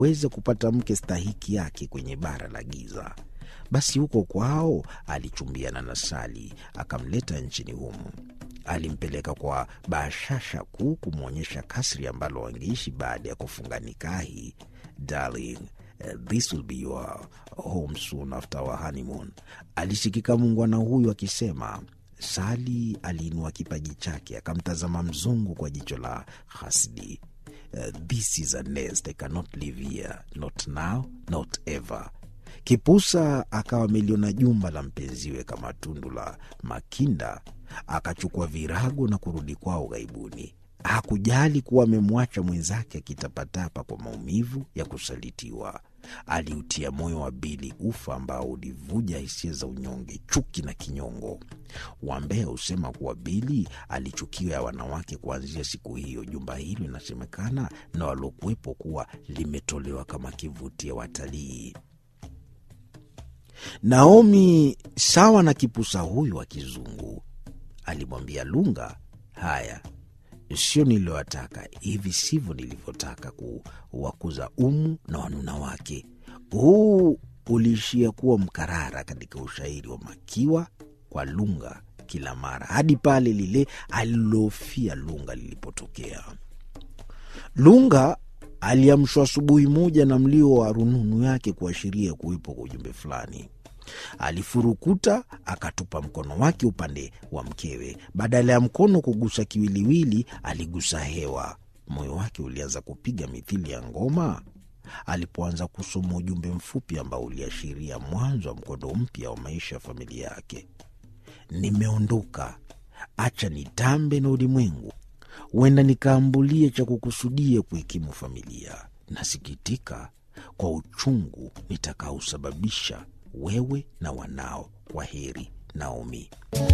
weza kupata mke stahiki yake kwenye bara la giza. Basi huko kwao alichumbiana na Sali, akamleta nchini humu. Alimpeleka kwa bashasha kuu kumwonyesha kasri ambalo wangeishi baada ya kufunga nikahi. Darling, uh, this will be your home soon after our honeymoon, alishikika muungwana huyu akisema. Sali aliinua kipaji chake akamtazama mzungu kwa jicho la hasidi. Uh, this is a nest I cannot live here, not now, not ever. Kipusa akawa ameliona jumba la mpenziwe kama tundu la makinda, akachukua virago na kurudi kwao ghaibuni. Hakujali kuwa amemwacha mwenzake akitapatapa kwa maumivu ya kusalitiwa. Aliutia moyo wa Bili ufa ambao ulivuja hisia za unyonge, chuki na kinyongo. Wambea husema kuwa Bili alichukiwa ya wanawake kuanzia siku hiyo. Jumba hilo inasemekana na waliokuwepo kuwa limetolewa kama kivutio watalii. Naomi sawa na kipusa huyu wa kizungu alimwambia Lunga, haya sio niliyowataka, hivi sivyo nilivyotaka kuwakuza Umu na wanuna wake. Huu uliishia kuwa mkarara katika ushairi wa Makiwa kwa Lunga kila mara, hadi pale lile alilofia Lunga lilipotokea. Lunga aliamshwa asubuhi moja na mlio wa rununu yake kuashiria kuwepo kwa ujumbe fulani. Alifurukuta akatupa mkono wake upande wa mkewe. Badala ya mkono kugusa kiwiliwili, aligusa hewa. Moyo wake ulianza kupiga mithili ya ngoma alipoanza kusoma ujumbe mfupi ambao uliashiria mwanzo wa mkondo mpya wa maisha ya familia yake. Nimeondoka, acha nitambe na ulimwengu, huenda nikaambulie cha kukusudia kuhikimu familia. Nasikitika kwa uchungu nitakaosababisha wewe na wanao. Kwa heri, Naomi.